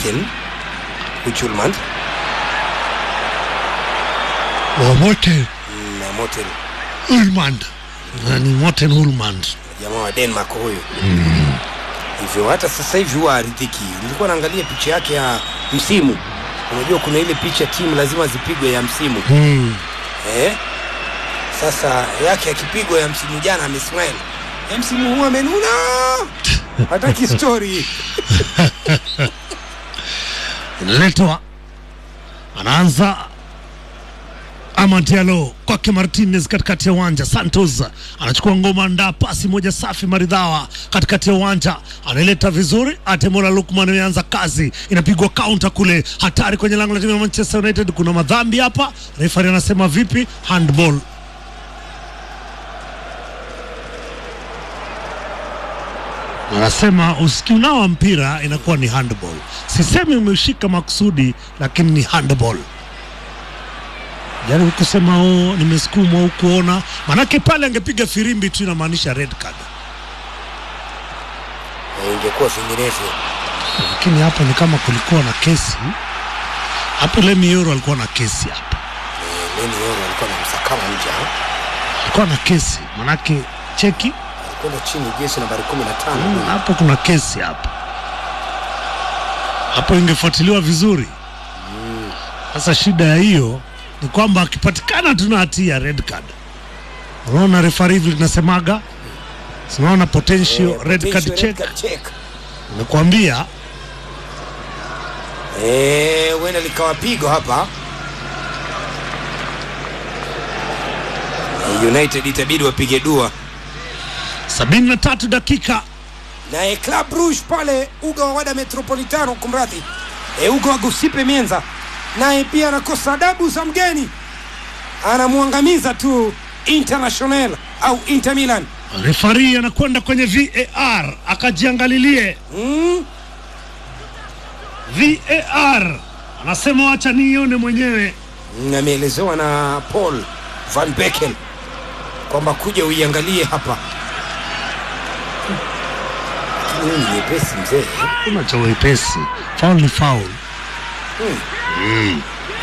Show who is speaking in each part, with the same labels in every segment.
Speaker 1: Moten Uchulmand
Speaker 2: Wamote
Speaker 1: na Moten
Speaker 2: Ulmand Na ni Morten Ulmand
Speaker 1: jamaa wa Denmark huyu hivyo hata sasa hivi huwa aridhiki. Nilikuwa naangalia picha yake ya msimu, unajua kuna ile picha timu lazima zipigwe ya msimu
Speaker 2: mm.
Speaker 1: eh? Sasa yake akipigwa ya msimu jana amesmile, ya msimu huu amenuna, hataki story
Speaker 2: inaletwa anaanza Amad Diallo kwake Martinez katikati ya uwanja. Santos anachukua ngoma, ndaa pasi moja safi maridhawa katikati ya uwanja, anaileta vizuri. Atemola Lukman ameanza kazi, inapigwa counter kule, hatari kwenye lango la timu ya Manchester United. Kuna madhambi hapa, refari anasema vipi? Handball. Anasema usikiunawa mpira inakuwa ni handball. Sisemi umeshika makusudi, lakini ni handball. Jaribu kusema oh, nimesukumwa au kuona, manake pale angepiga firimbi tu inamaanisha red card,
Speaker 1: Eh, ingekuwa vinginevyo.
Speaker 2: lakini hapa ni kama kulikuwa na kesi hapo. Lemi Yoro alikuwa na kesi hapa,
Speaker 1: Eh, Leni Yoro alikuwa na msakama nje, ha?
Speaker 2: alikuwa na kesi manake cheki
Speaker 1: alikwenda chini jezi nambari kumi na
Speaker 2: Mm,
Speaker 1: tano
Speaker 2: hapo kuna kesi hapa, hapo ingefuatiliwa vizuri. Sasa shida ya hiyo ni kwamba akipatikana tuna hatia red card, unaona refari hivi linasemaga, sinaona potential
Speaker 1: Eh,
Speaker 2: red card
Speaker 1: potential red
Speaker 2: check,
Speaker 1: card check.
Speaker 2: nimekwambia
Speaker 1: Eh, huenda likawa pigo hapa. Eh, United itabidi wapige dua
Speaker 2: sabini na tatu dakika
Speaker 1: naye Club Rouge pale uga wa Wada Metropolitano, kumradhi, e, uga wa Gusipe Mienza, naye pia anakosa adabu za mgeni, anamwangamiza tu International au Inter Milan.
Speaker 2: refari anakwenda kwenye VAR akajiangalilie
Speaker 1: Mm,
Speaker 2: VAR, anasema wacha niione mwenyewe.
Speaker 1: mm, ameelezewa na Paul Van Beeken kwamba kuja uiangalie hapa, lakini huyu ni nyepesi mzee.
Speaker 2: Kuna cha wepesi, foul ni foul. Mm.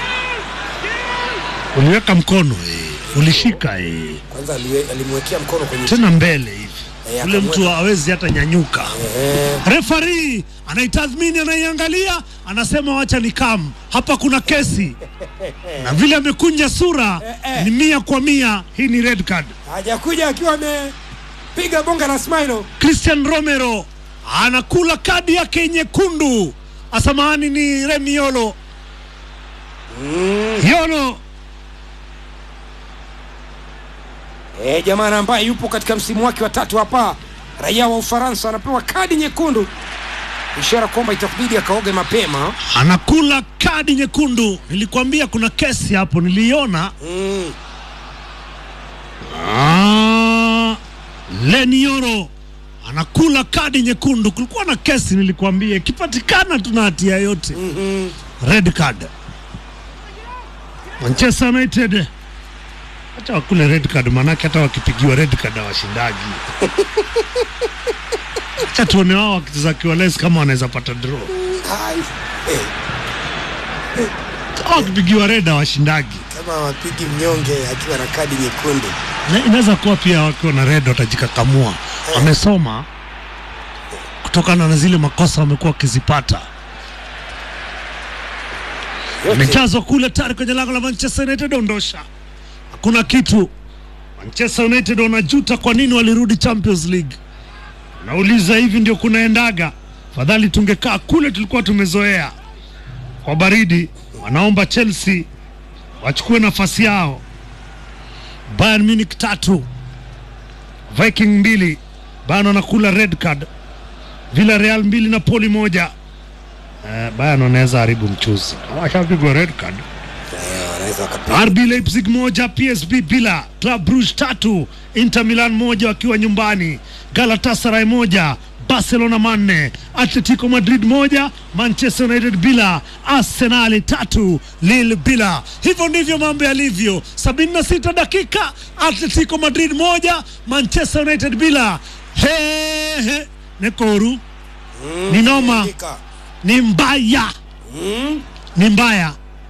Speaker 2: Uliweka mkono eh, ulishika eh,
Speaker 1: Kwanza aliwe- alimwekea mkono kwenye
Speaker 2: tena mbele hivi,
Speaker 1: Eh,
Speaker 2: ule mtu
Speaker 1: akamweka.
Speaker 2: hawezi hata nyanyuka.
Speaker 1: eh,
Speaker 2: Refari anaitathmini, anaiangalia, anasema wacha ni kam hapa, kuna kesi na vile amekunja sura ni mia kwa mia, hii ni red card.
Speaker 1: hajakuja akiwa amepiga bonga la smilo.
Speaker 2: Christian Romero anakula kadi yake nyekundu. Asamahani ni Remi Yolo. Yolo
Speaker 1: E, jamaa ambaye yupo katika msimu wake wa tatu hapa, raia wa Ufaransa anapewa kadi nyekundu, ishara kwamba itakubidi akaoge mapema.
Speaker 2: anakula kadi nyekundu. Nilikwambia kuna kesi hapo, niliona.
Speaker 1: Mm.
Speaker 2: Ah, Leni Yoro anakula kadi nyekundu. Kulikuwa na kesi, nilikwambia, ikipatikana tuna hatia yote,
Speaker 1: mhm.
Speaker 2: red card. Manchester United acha wakule red card, manake hata wakipigiwa red card hawashindaji. acha tuone wao wakicheza kiwales kama wanaweza pata draw.
Speaker 1: Ai, eh,
Speaker 2: Hao wakipigiwa red hawashindagi.
Speaker 1: kama wapigi mnyonge akiwa na kadi nyekundu.
Speaker 2: Na inaweza kuwa pia wakiwa na red watajikakamua, wamesoma kutokana na zile makosa wamekuwa wakizipata.
Speaker 1: Yote
Speaker 2: Imejazwa kule tayari kwenye lango la Manchester United, ondosha, hakuna kitu. Manchester United wanajuta kwa nini walirudi Champions League. Nauliza, hivi ndio kunaendaga? Fadhali tungekaa kule tulikuwa tumezoea kwa baridi. Wanaomba Chelsea wachukue nafasi yao. Bayern Munich tatu Viking mbili, Bayern wanakula red card. Villarreal mbili na poli moja. Eh, Bayern wanaweza haribu mchuzi, washapigwa red card.
Speaker 1: eh, wanaweza wakapiga.
Speaker 2: RB Leipzig moja, PSV bila, Club Brugge tatu, Inter Milan moja wakiwa nyumbani, Galatasaray moja, Barcelona manne, Atletico Madrid moja, Manchester United bila, Arsenal tatu, Lille bila. Hivyo ndivyo mambo yalivyo. 76 dakika, Atletico Madrid moja, Manchester United bila. He, he. Nekoru ni noma.
Speaker 1: Andika.
Speaker 2: ni mbaya
Speaker 1: mm.
Speaker 2: ni mbaya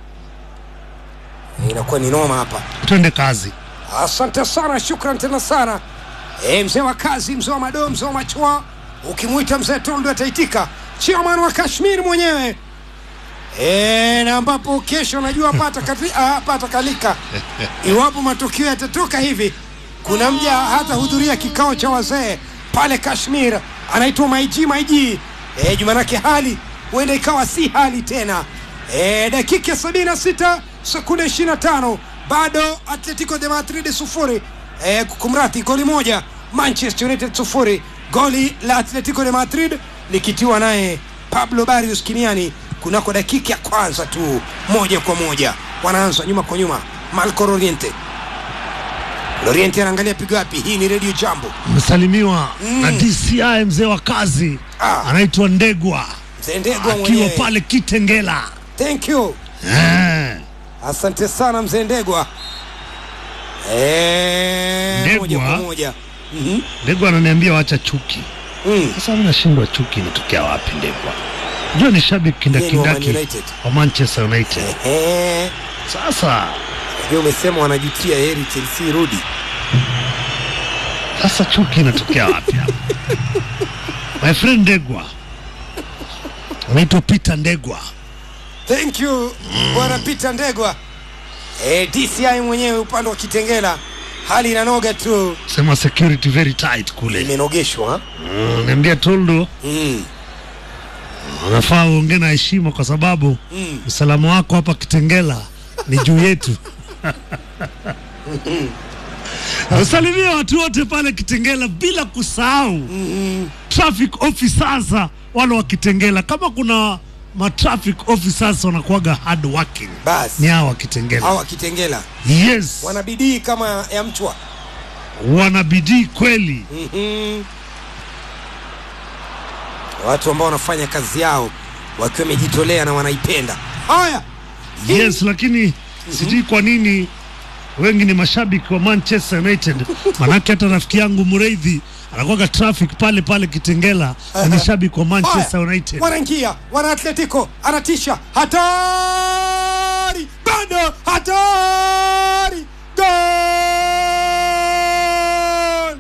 Speaker 1: inakuwa ni noma hapa
Speaker 2: twende kazi
Speaker 1: asante sana shukran tena sana e, mzee wa kazi mzee wa madoo mzee wa machwa ukimwita mzee tondo ataitika chairman wa kashmir mwenyewe e, na ambapo kesho najua pata, kati, ah, pata kalika iwapo matokeo yatatoka hivi kuna mja hata hudhuria kikao cha wazee pale kashmir anaitwa maiji maiji e, jumanake hali huenda ikawa si hali tena e, dakika ya sabini na sita sekunde ishirini na tano bado atletico de madrid sufuri e, kumrati goli moja manchester united sufuri goli la atletico de madrid likitiwa naye pablo barrios kimiani kunako dakika ya kwanza tu moja kwa moja wanaanza nyuma kwa nyuma malco loriente loriente anaangalia pigo wapi hii ni redio jambo
Speaker 2: amesalimiwa
Speaker 1: Mm.
Speaker 2: na DCI mzee wa kazi
Speaker 1: Ah.
Speaker 2: anaitwa Ndegwa
Speaker 1: mzendegwa
Speaker 2: akiwa
Speaker 1: mwenyewe
Speaker 2: pale Kitengela
Speaker 1: thank you
Speaker 2: eh.
Speaker 1: asante sana mzee ndegwa Eh,
Speaker 2: Ndegwa?
Speaker 1: moja kwa moja Mhm.
Speaker 2: Ndegwa ananiambia wacha chuki
Speaker 1: Mm.
Speaker 2: sasa mimi nashindwa chuki inatokea wapi Ndegwa jua ni shabiki
Speaker 1: Yeye ni wa Man
Speaker 2: kindakindaki
Speaker 1: United.
Speaker 2: wa Manchester United
Speaker 1: Ehe.
Speaker 2: sasa
Speaker 1: ndio umesema wanajutia heri chelsea rudi
Speaker 2: sasa chuki inatokea wapi hapa my friend Ndegwa anaitwa Peter Ndegwa
Speaker 1: thank you bwana peter ndegwa eh, dci mwenyewe upande wa kitengela hali inanoga tu
Speaker 2: sema security very tight kule
Speaker 1: imenogeshwa
Speaker 2: Mm, niambia Toldo
Speaker 1: mm.
Speaker 2: unafaa uongee na heshima kwa sababu
Speaker 1: Mm.
Speaker 2: usalama wako hapa Kitengela ni juu yetu. Usalimia watu wote pale Kitengela bila kusahau
Speaker 1: Mm.
Speaker 2: traffic officers wale wa Kitengela. Kama kuna ma traffic officers wanakuwaga hard working ni
Speaker 1: basi
Speaker 2: hawa Kitengela.
Speaker 1: hawa kitengela
Speaker 2: Yes,
Speaker 1: wanabidii kama ya mchwa
Speaker 2: wana bidii kweli.
Speaker 1: Mhm. watu ambao wanafanya kazi yao wakiwa wamejitolea na wanaipenda haya
Speaker 2: Yes, lakini sijui kwa nini wengi ni mashabiki wa Manchester United. Manake hata rafiki yangu Mureithi anakuwaga traffic pale pale Kitengela na ni shabiki wa Manchester
Speaker 1: Haya,
Speaker 2: United.
Speaker 1: wanaingia wana atletico anatisha hatari bado hatari gol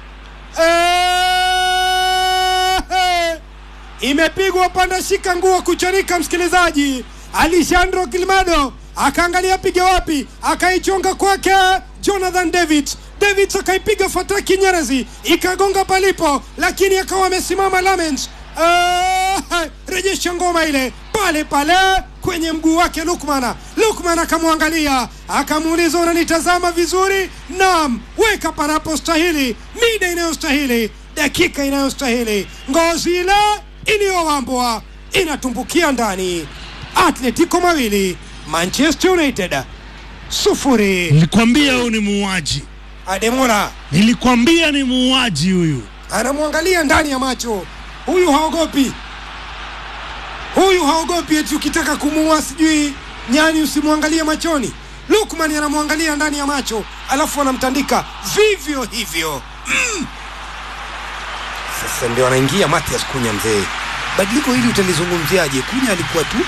Speaker 1: Eh, imepigwa panda shika nguo kuchanika msikilizaji alejandro gilmado akaangalia piga wapi akaichonga kwake jonathan david david akaipiga fataki nyerezi ikagonga palipo lakini akawa amesimama lamens Eh, rejesha ngoma ile pale pale kwenye mguu wake lukmana lukman akamwangalia akamuuliza unanitazama vizuri nam weka panapostahili mida inayostahili dakika inayostahili ngozi ile iliyowambwa inatumbukia ndani atletico mawili manchester united sufuri
Speaker 2: Nilikwambia huyu ni muuaji,
Speaker 1: ademola
Speaker 2: nilikwambia ni muuaji huyu.
Speaker 1: anamwangalia ndani ya macho huyu haogopi huyu haogopi eti ukitaka kumuua sijui nyani usimwangalie machoni lukman anamwangalia ndani ya macho alafu anamtandika vivyo hivyo mm. sasa ndio anaingia matias kunya mzee badiliko hili utalizungumziaje kunya alikuwa tu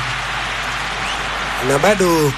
Speaker 1: na bado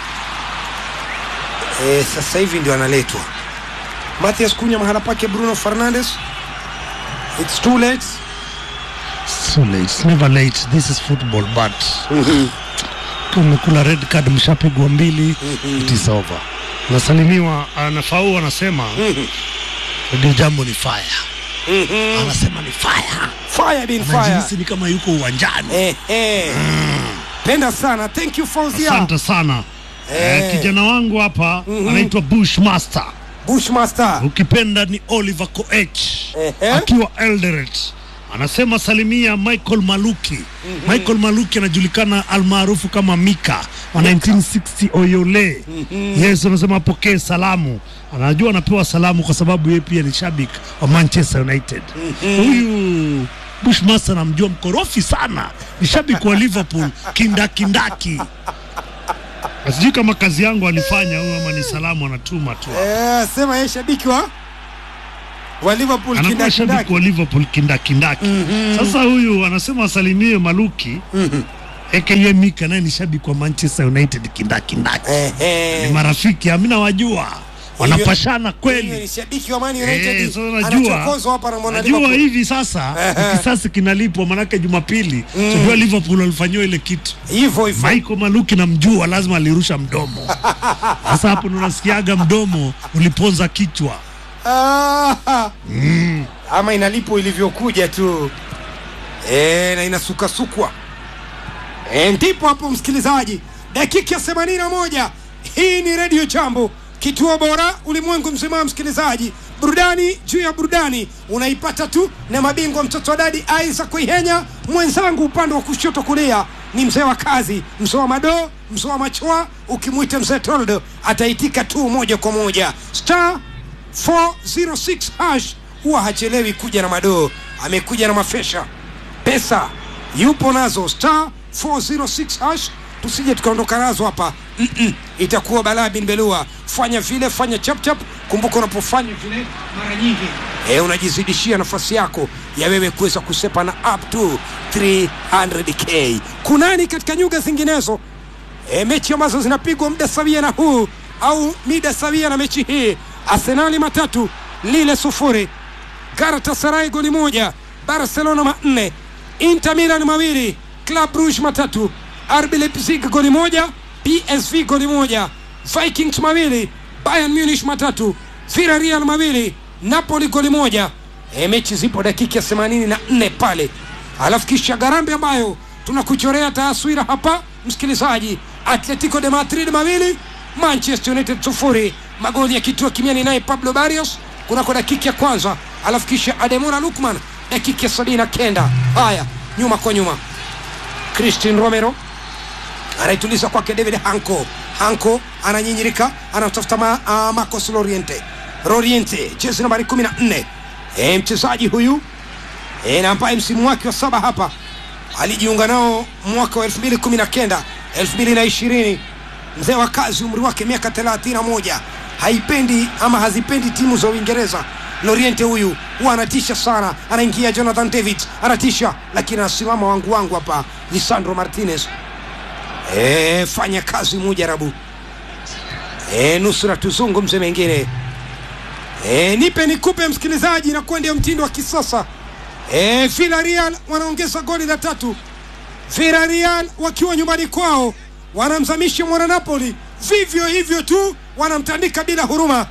Speaker 1: e, sasa hivi ndio analetwa Matias Kunya mahala pake Bruno Fernandes. It's too late.
Speaker 2: So late, it's never late. This is football but tumekula red card, mshapigwa mbili, it is over. Nasalimiwa, anafau anasema ndio jambo ni fire, anasema ni fire,
Speaker 1: Fire been fire.
Speaker 2: anajihisi ni kama yuko uwanjani.
Speaker 1: Eh, eh. Penda sana. Thank you Fauzia.
Speaker 2: Asante sana
Speaker 1: Eh.
Speaker 2: eh, kijana wangu hapa anaitwa Bushmaster,
Speaker 1: Bushmaster.
Speaker 2: ukipenda ni Oliver Koech
Speaker 1: Ehe.
Speaker 2: akiwa Eldoret anasema salimia Michael Maluki. Michael Maluki anajulikana almaarufu kama Mika wa 1960 Oyole. Yes, anasema apokee salamu, anajua anapewa salamu kwa sababu yeye pia ni shabiki wa Manchester United. Huyu Bushmaster namjua mkorofi sana, ni shabiki wa Liverpool kindakindaki. Na Sijui kama kazi yangu alifanya huyu ama ni salamu anatuma tu.
Speaker 1: Eh, sema yeye shabiki wa wa Liverpool
Speaker 2: anakuwa shabiki
Speaker 1: kindakindaki
Speaker 2: wa Liverpool kindakindaki. Sasa huyu anasema asalimie Maluki aka Mika, naye ni shabiki wa Manchester United kindakindaki. Ni
Speaker 1: Ehe.
Speaker 2: marafiki, amina wajua wanapashana
Speaker 1: Huyo
Speaker 2: kweli.
Speaker 1: ni shabiki wa Man
Speaker 2: Eh,
Speaker 1: United
Speaker 2: sasa najua
Speaker 1: anachokozwa hapa na mwana
Speaker 2: najua
Speaker 1: Liverpool.
Speaker 2: hivi sasa kisasi kinalipwa, manake Jumapili sijua Liverpool walifanyiwa ile kitu
Speaker 1: Hivyo hivyo.
Speaker 2: Michael Maluki namjua, lazima alirusha mdomo. Sasa hapo ndo nasikiaga mdomo uliponza kichwa.
Speaker 1: Ah, ama inalipo ilivyokuja tu e, na inasukasukwa e, ndipo hapo msikilizaji, dakika ya themanini na moja. Hii ni redio Jambo, kituo bora ulimwengu mzima. Msikilizaji, burudani juu ya burudani unaipata tu na mabingwa, mtoto wa dadi Isaac Kuihenya, mwenzangu upande wa kushoto kulia ni mzee wa kazi, mzee wa madoo, mzee wa machoa. Ukimwita mzee Toldo ataitika tu moja kwa moja star 406 hash huwa hachelewi kuja na madoo, amekuja na mafesha pesa yupo nazo star 406 hash, tusije tukaondoka nazo hapa Mm-mm. itakuwa balaa bin belua. Fanya vile, fanya chapchap. Kumbuka unapofanya vile mara nyingi e, unajizidishia nafasi yako ya wewe kuweza kusepa na up to 300k. Kunani katika nyuga zinginezo e, mechi ambazo zinapigwa muda sawia na huu au mida sawia na mechi hii arsenali matatu lile sufuri galatasaray goli moja barcelona manne inter milan mawili club brugge matatu rb leipzig goli moja psv goli moja vikings mawili bayern munich matatu villarreal mawili napoli goli moja e, mechi zipo dakika ya 84 pale alafu kisha garambe ambayo tunakuchorea taswira hapa msikilizaji atletico de madrid mawili manchester united sufuri magoli ya kituo kimiani naye pablo barrios kunako dakika ya kwanza alafu kisha ademona lukman dakika ya sabini na kenda haya nyuma kwa nyuma christian romero anaituliza kwake david hanco hanco ananyinyirika anamtafuta ma, uh, marcos loriente loriente jezi nambari 14 e, mchezaji huyu e, na ambaye msimu wake wa saba hapa alijiunga nao mwaka wa 2019 2020 mzee wa kazi umri wake miaka 31 haipendi ama hazipendi timu za uingereza loriente huyu huwa anatisha sana anaingia jonathan david anatisha lakini anasimama wangu wangu hapa lisandro martinez e, fanya kazi mujarabu e, nusura tuzungumze mengine e, nipe nikupe msikilizaji nakuwa ndio mtindo wa kisasa e, villarreal wanaongeza goli la tatu villarreal wakiwa nyumbani kwao wanamzamisha mwana napoli vivyo hivyo tu wanamtandika bila huruma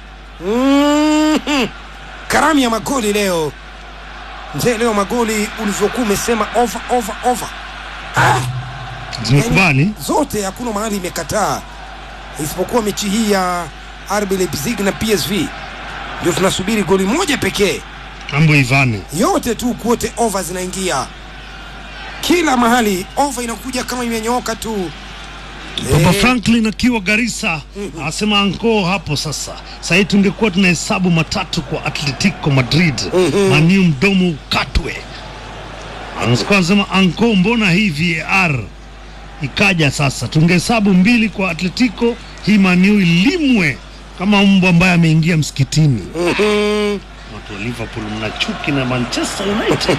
Speaker 1: mm-hmm. karamu ya magoli leo mzee leo magoli ulivyokuwa umesema over over over ah!
Speaker 2: Zimekubali
Speaker 1: zote hakuna mahali imekataa isipokuwa mechi hii ya RB Leipzig na PSV ndio tunasubiri goli moja pekee
Speaker 2: mambo ivane.
Speaker 1: yote tu kuote over zinaingia kila mahali over inakuja kama imenyooka tu
Speaker 2: Papa
Speaker 1: Eh,
Speaker 2: Franklin akiwa Garissa anasema anko hapo sasa. Sahii tungekuwa tunahesabu matatu kwa Atletico Madrid, maniu mdomo ukatwe. Anasikuwa anasema anko, mbona hii VAR ikaja sasa? Tungehesabu mbili kwa Atletico, hii maniu ilimwe kama mbwa ambaye ameingia msikitini.
Speaker 1: mhm.
Speaker 2: Watu wa Liverpool mna chuki na Manchester United.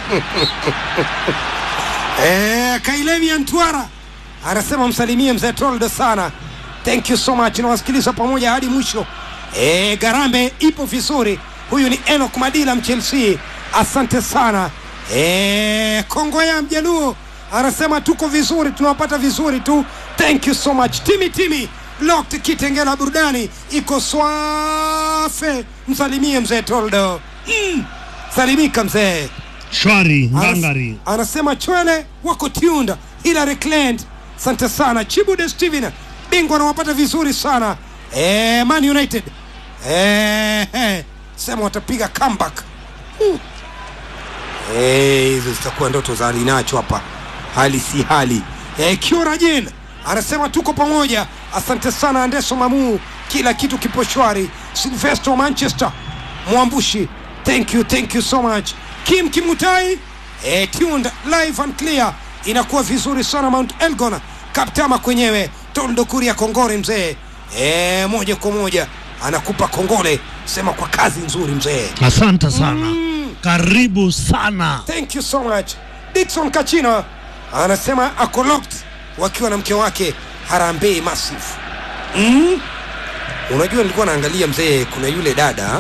Speaker 1: Eh, Kailevi Antwara anasema msalimie mzee Toldo sana. Thank you so much, nawasikiliza pamoja hadi mwisho. Eh, Garambe ipo vizuri. Huyu ni Enoch Madila Mchelsea, asante sana. Eh, Kongoya Mjaluo anasema tuko vizuri, tunawapata vizuri tu. Thank you so much. Timi Timi Locked Kitengela burudani iko swafe. Msalimie mzee Toldo. Mm. Salimika mzee.
Speaker 2: Shwari
Speaker 1: Anas-
Speaker 2: ngangari.
Speaker 1: anasema chwele wako tuned Hilary Clant asante sana Chibude Steven bingwa anawapata vizuri sana eh, Man United eh, eh, sema watapiga comeback Hmm. Eh, hizo zitakuwa ndoto za alinacho hapa hali si hali eh, Kiora Jane anasema tuko pamoja asante sana Andeso Mamu kila kitu kipo shwari Silvestro Manchester Mwambushi thank you thank you so much Kim Kimutai eh, tuned live and clear inakuwa vizuri sana Mount Elgon Kaptama kwenyewe Toldo Kuria Kongore mzee eh, moja kwa moja anakupa kongole sema kwa kazi nzuri mzee.
Speaker 2: Asante sana, karibu sana.
Speaker 1: Thank you so much. Dickson Kachina anasema ako locked wakiwa na mke wake Harambee Massive. Mm? Unajua nilikuwa naangalia mzee, kuna yule dada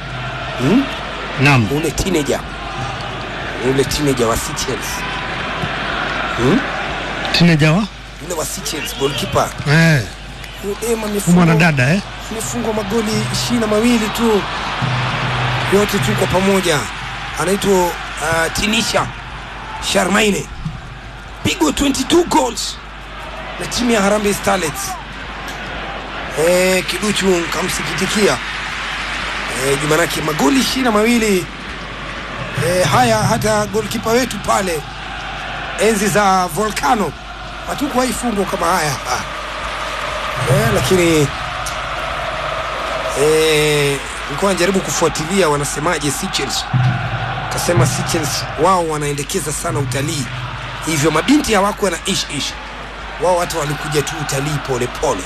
Speaker 2: Naam,
Speaker 1: ule teenager ule teenager wa Seychelles hmm?
Speaker 2: tineja wa
Speaker 1: yule wa Seychelles goalkeeper
Speaker 2: eh,
Speaker 1: Yule dem
Speaker 2: huyu
Speaker 1: amefungwa
Speaker 2: mwanadada eh?
Speaker 1: amefungwa magoli ishirini na mawili tu yote tu kwa pamoja, anaitwa uh, Tinisha Sharmaine, pigwa 22 goals na timu ya Harambee Starlets. Eh, kiduchu nkamsikitikia eh, jumanake magoli ishirini na mawili eh, haya hata golkipa wetu pale enzi za Volcano hatukuwahi fungwa kama haya ah. eh, lakini eh, nilikuwa najaribu kufuatilia wanasemaje Seychelles. Kasema Seychelles wao wanaendekeza sana utalii, hivyo mabinti hawako na ish ish, wao hata walikuja tu utalii pole pole.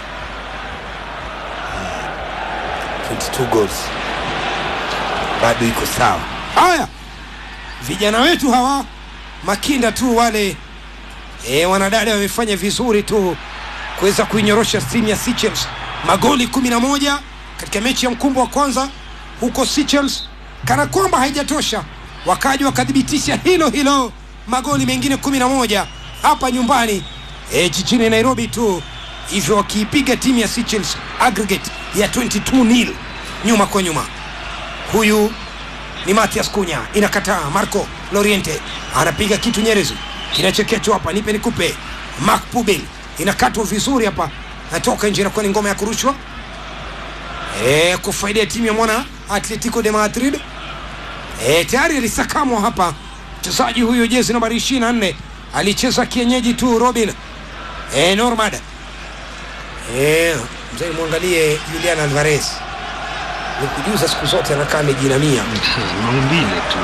Speaker 1: 22 goals bado iko sawa. Haya, vijana wetu hawa makinda tu wale e, wanadada wamefanya vizuri tu kuweza kuinyorosha timu ya Seychelles magoli 11 katika mechi ya mkumbo wa kwanza huko Seychelles. Kana kwamba haijatosha, wakaja wakathibitisha hilo hilo magoli mengine 11 hapa nyumbani e, jijini Nairobi tu, hivyo wakiipiga timu ya Seychelles aggregate ya 22 nil nyuma kwa nyuma. Huyu ni Matias Kunya, inakataa. Marco Loriente anapiga kitu nyerezi, kinachekechwa hapa, nipe nikupe. Mark Pubel inakatwa vizuri hapa, natoka nje, inakuwa ni ngoma ya kurushwa e, kufaidia timu ya mwana Atletico de Madrid. E, tayari alisakamwa hapa mchezaji huyu jezi nambari 24 alicheza kienyeji tu Robin e, Normad e, mzee mwangalie Julian Alvarez nikujuza siku zote anakaa amejinamia
Speaker 2: maumbile tu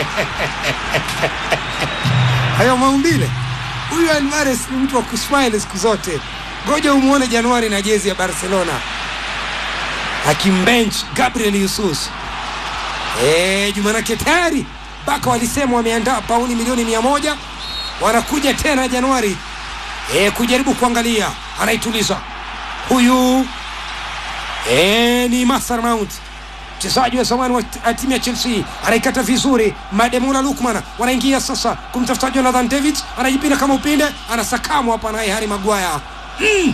Speaker 1: hayo maumbile. Huyu Alvarez ni mtu wa kusmile siku zote. Ngoja umuone Januari na jezi ya Barcelona akimbench Gabriel Jesus. Eh, Jumanake tayari Baka walisema wameandaa pauni milioni mia moja wanakuja tena Januari e, kujaribu kuangalia anaituliza huyu e, ni Mason Mount mchezaji wa zamani wa t- timu ya Chelsea anaikata vizuri. Mademula Lukman wanaingia sasa kumtafuta Jonathan David, anajipinda kama upinde, anasakamwa hapa naye Harry Maguire mm.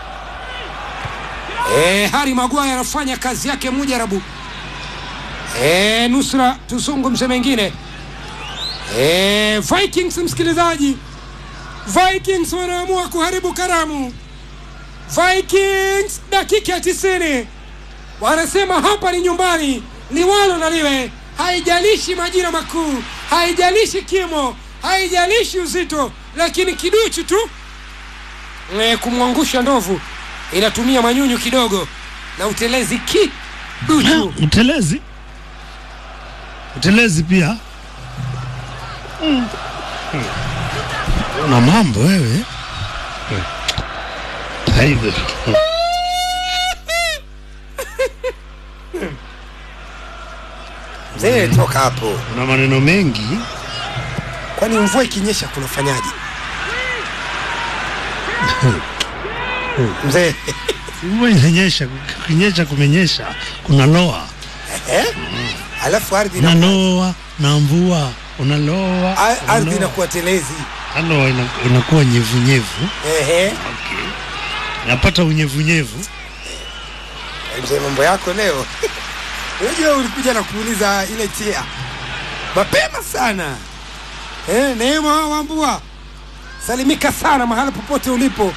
Speaker 1: E, Harry Maguire anafanya kazi yake mujarabu. E, nusra tuzungumze mengine. E, Vikings msikilizaji, Vikings wanaamua kuharibu karamu. Vikings dakika ya tisini wanasema hapa ni nyumbani, liwalo na liwe, haijalishi majina makuu, haijalishi kimo, haijalishi uzito, lakini kiduchu tu e, kumwangusha ndovu inatumia manyunyu kidogo na utelezi kiduchu.
Speaker 2: utelezi utelezi pia una mambo wewe Haibu.
Speaker 1: Mzee, toka hapo.
Speaker 2: una maneno mengi
Speaker 1: Kwani mvua ikinyesha kunafanyaje? Mzee,
Speaker 2: mvua inanyesha kukinyesha kumenyesha kuna loa
Speaker 1: eh? Alafu ardhi
Speaker 2: na
Speaker 1: ina-
Speaker 2: loa na mvua unaloa
Speaker 1: a- ardhi
Speaker 2: unaloa.
Speaker 1: inakuwa telezi.
Speaker 2: Halo, ina- inakuwa nyevunyevu
Speaker 1: Ehe.
Speaker 2: okay. napata unyevunyevu
Speaker 1: Mzee, mambo yako leo. Unajua ulikuja na kuuliza ile chia mapema sana. Eh, Neema Wambua, salimika sana mahala popote ulipo.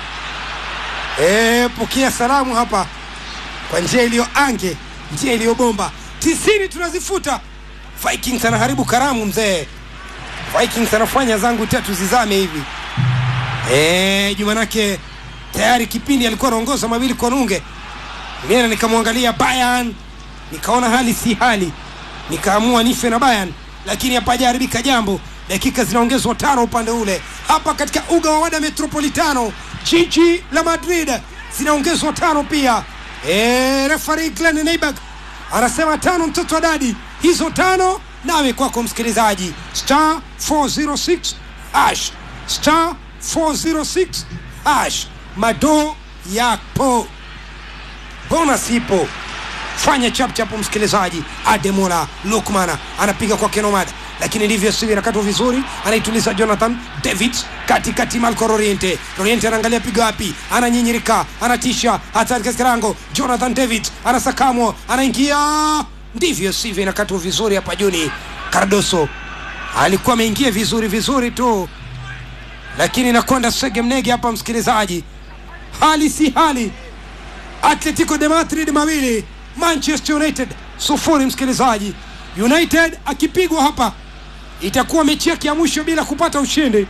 Speaker 1: Eh, pokea salamu hapa kwa njia iliyo ange, njia iliyobomba. Tisini tunazifuta. Vikings anaharibu karamu mzee. Vikings anafanya zangu tatu zizame hivi. Eh, Jumanake tayari kipindi alikuwa anaongoza mawili kwa nunge. Nena nikamwangalia Bayern, nikaona hali si hali, nikaamua nife na Bayern, lakini hapajaharibika jambo. Dakika zinaongezwa tano upande ule, hapa katika uga wa Wada Metropolitano, jiji la Madrid, zinaongezwa tano pia. E, refari Glenn Neiberg anasema tano mtoto wa dadi hizo tano nawe kwako msikilizaji star 406 hash star 406 hash madoo yapo bonus ipo fanya chapchapu msikilizaji ademola lukmana anapiga kwa kenomada lakini ndivyo sivyo inakatwa vizuri anaituliza jonathan david katikati malco roriente roriente anaangalia piga wapi ananyinyirika anatisha hatari katika lango jonathan david anasakamwa anaingia ndivyo sivyo inakatwa vizuri hapa juni cardoso alikuwa ameingia vizuri vizuri tu lakini nakwenda sege mnege hapa msikilizaji hali si hali atletico de madrid mawili manchester united sufuri msikilizaji united akipigwa hapa itakuwa mechi yake ya mwisho bila kupata ushindi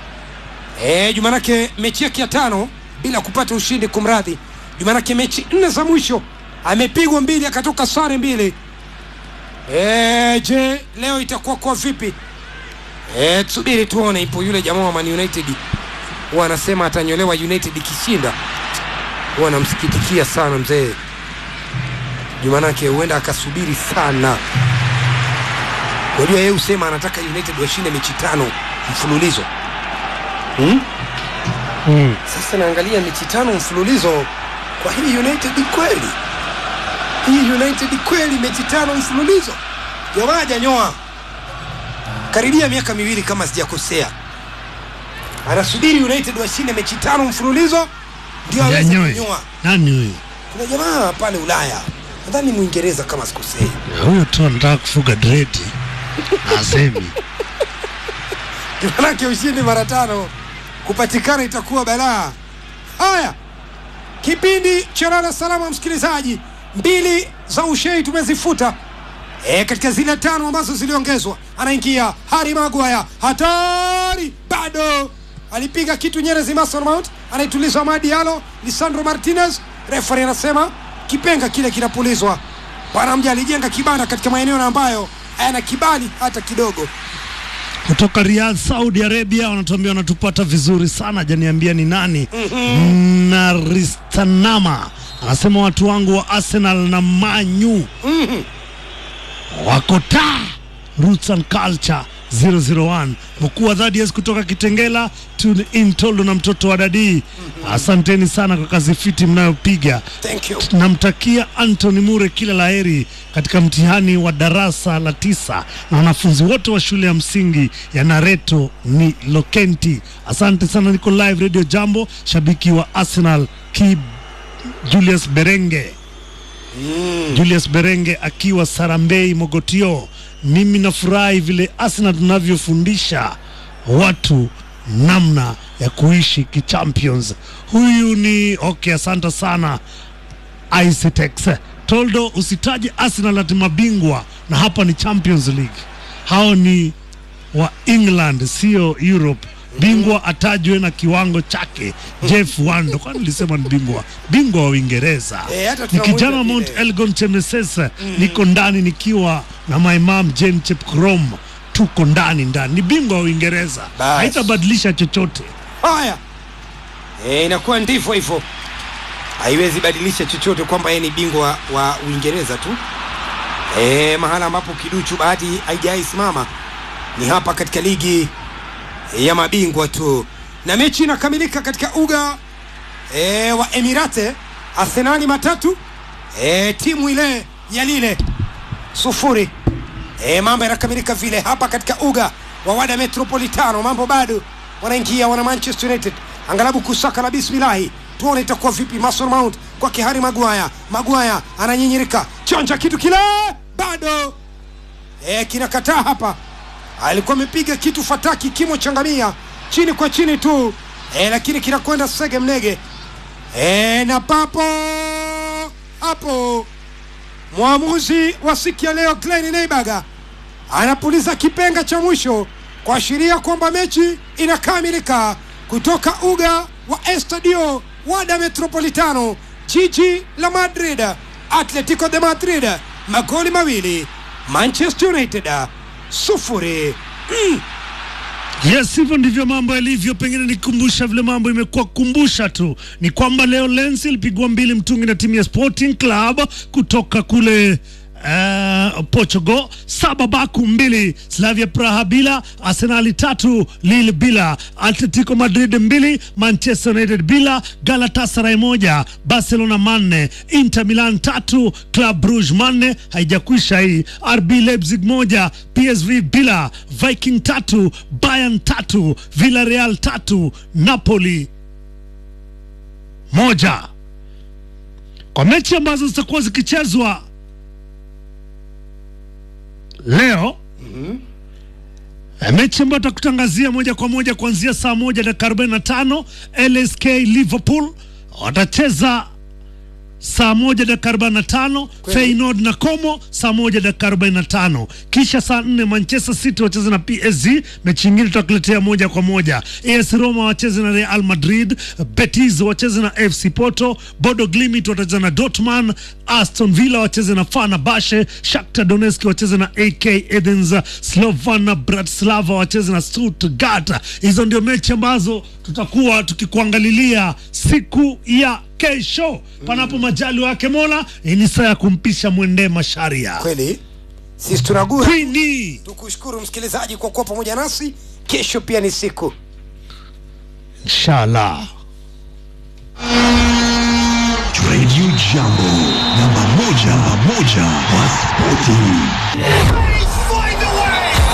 Speaker 1: e, jumanake mechi yake ya tano bila kupata ushindi kumradhi jumanake mechi nne za mwisho amepigwa mbili akatoka sare mbili e, je leo itakuwa kwa vipi e, tusubiri tuone ipo yule jamaa wa man united huwa anasema atanyolewa united ikishinda huwa anamsikitikia sana mzee jumanake huenda akasubiri sana unajua yeye husema anataka united washinde mechi tano mfululizo hmm?
Speaker 2: Mm.
Speaker 1: sasa naangalia mechi tano mfululizo kwa hii united kweli hii united kweli mechi tano mfululizo jamaa hajanyoa karibia miaka miwili kama sijakosea anasubiri united washinde mechi tano mfululizo ndio aweze
Speaker 2: Janyoe.
Speaker 1: kunyoa
Speaker 2: Nani huyu?
Speaker 1: kuna jamaa pale ulaya nadhani mwingereza kama sikosei
Speaker 2: Huyo tu anataka kufuga dredi na asemi.
Speaker 1: manake ushindi mara tano kupatikana itakuwa balaa haya kipindi cha lala salama msikilizaji mbili za ushei tumezifuta e, katika zile tano ambazo ziliongezwa anaingia hari magwaya hatari bado alipiga kitu nyerezi Mason Mount anaituliza Amadi Yalo Lisandro Martinez refari anasema kipenga kile kinapulizwa bwana mja alijenga kibanda katika maeneo na ambayo hayana kibali hata kidogo
Speaker 2: kutoka Riyadh, Saudi Arabia, wanatuambia wanatupata vizuri sana. Janiambia ni nani? Naristanama anasema watu wangu wa Arsenal na Manyu wako taa. Roots and Culture 001 mkuu wa Thaddeus kutoka Kitengela, tune in Toldo na mtoto wa dadii. Asanteni sana kwa kazi fiti mnayopiga.
Speaker 1: thank you
Speaker 2: Namtakia Anthony Mure kila laheri katika mtihani wa darasa la tisa na wanafunzi wote wa shule ya msingi ya Nareto ni Lokenti. Asante sana, niko live Radio Jambo, shabiki wa Arsenal ki Julius Berenge Julius Berenge akiwa Sarambei Mogotio. Mimi nafurahi vile Arsenal tunavyofundisha watu namna ya kuishi kichampions. Huyu ni okay, asante sana Icetex. Toldo, usitaje Arsenal ati mabingwa na hapa ni Champions League. Hao ni wa England, sio Europe. Bingwa atajwe na kiwango chake. Jeff Wando, kwani nilisema ni bingwa bingwa wa Uingereza.
Speaker 1: Eh, hata
Speaker 2: ni
Speaker 1: tunamuita
Speaker 2: kijana wa
Speaker 1: vile.
Speaker 2: Mount Elgon Chemeses. Niko ndani nikiwa na my mom Jane Chepkrom, tuko ndani ndani. Ni bingwa wa Uingereza,
Speaker 1: Bas.
Speaker 2: haitabadilisha chochote.
Speaker 1: haya e, inakuwa ndivyo hivyo haiwezi badilisha chochote kwamba yeye ni bingwa wa uingereza tu e, mahala ambapo kiduchu bahati haijawai simama ni hapa katika ligi ya mabingwa tu na mechi inakamilika katika uga e, wa emirate arsenali matatu e, timu ile ya lile sufuri e, mambo yanakamilika vile hapa katika uga wa wada metropolitano mambo bado wanaingia wana manchester united angalabu kusaka la bismilahi tuone itakuwa vipi mason mount kwa kihari magwaya magwaya ananyinyirika chonja kitu kile bado e, kinakataa hapa alikuwa amepiga kitu fataki kimo changamia chini kwa chini tu e, lakini kinakwenda sege mnege e, na papo hapo mwamuzi wa siku ya leo Glenn Neibaga anapuliza kipenga cha mwisho kuashiria kwamba mechi inakamilika kutoka uga wa Estadio Wada Metropolitano, jiji la Madrid. Atletico de Madrid magoli mawili, Manchester United sufuri.
Speaker 2: Yes, hivyo ndivyo mambo yalivyo. Pengine nikumbusha vile mambo imekuwa kumbusha tu ni kwamba leo Lens ilipigwa mbili mtungi na timu ya Sporting Club kutoka kule uh, Portugal saba Baku mbili Slavia Praha bila Arsenali tatu Lille bila Atletico Madrid mbili Manchester United bila Galatasaray moja Barcelona manne Inter Milan tatu Club Brugge manne haijakwisha hii RB Leipzig moja PSV bila Viking tatu Bayern tatu Villarreal tatu Napoli moja kwa mechi ambazo zitakuwa zikichezwa leo Eh, mechi ambayo takutangazia moja kwa moja kuanzia saa moja dakika 45 LSK Liverpool watacheza saa moja dakika 45 Feyenoord na Como saa moja dakika 45 kisha saa nne Manchester City wacheze na PSG. Mechi nyingine tutakuletea moja kwa moja. AS Roma wacheze na Real Madrid, Betis wacheze na FC Porto, Bodo Glimt watacheza na Dortmund, Aston Villa wacheze na Fenerbahce, Shakhtar Donetsk wacheze na AK Athens, Slovan Bratislava wacheze na Stuttgart. Hizo ndio mechi ambazo tutakuwa tukikuangalilia siku ya kesho, panapo majali wake Mola. Hii ni saa ya kumpisha mwendee masharia
Speaker 1: Kweli sisi tunagura.
Speaker 2: Queenie.
Speaker 1: Tukushukuru msikilizaji kwa kuwa pamoja nasi. Kesho pia ni siku
Speaker 2: Inshallah.
Speaker 3: Radio Jambo, namba moja, namba moja kwa spoti.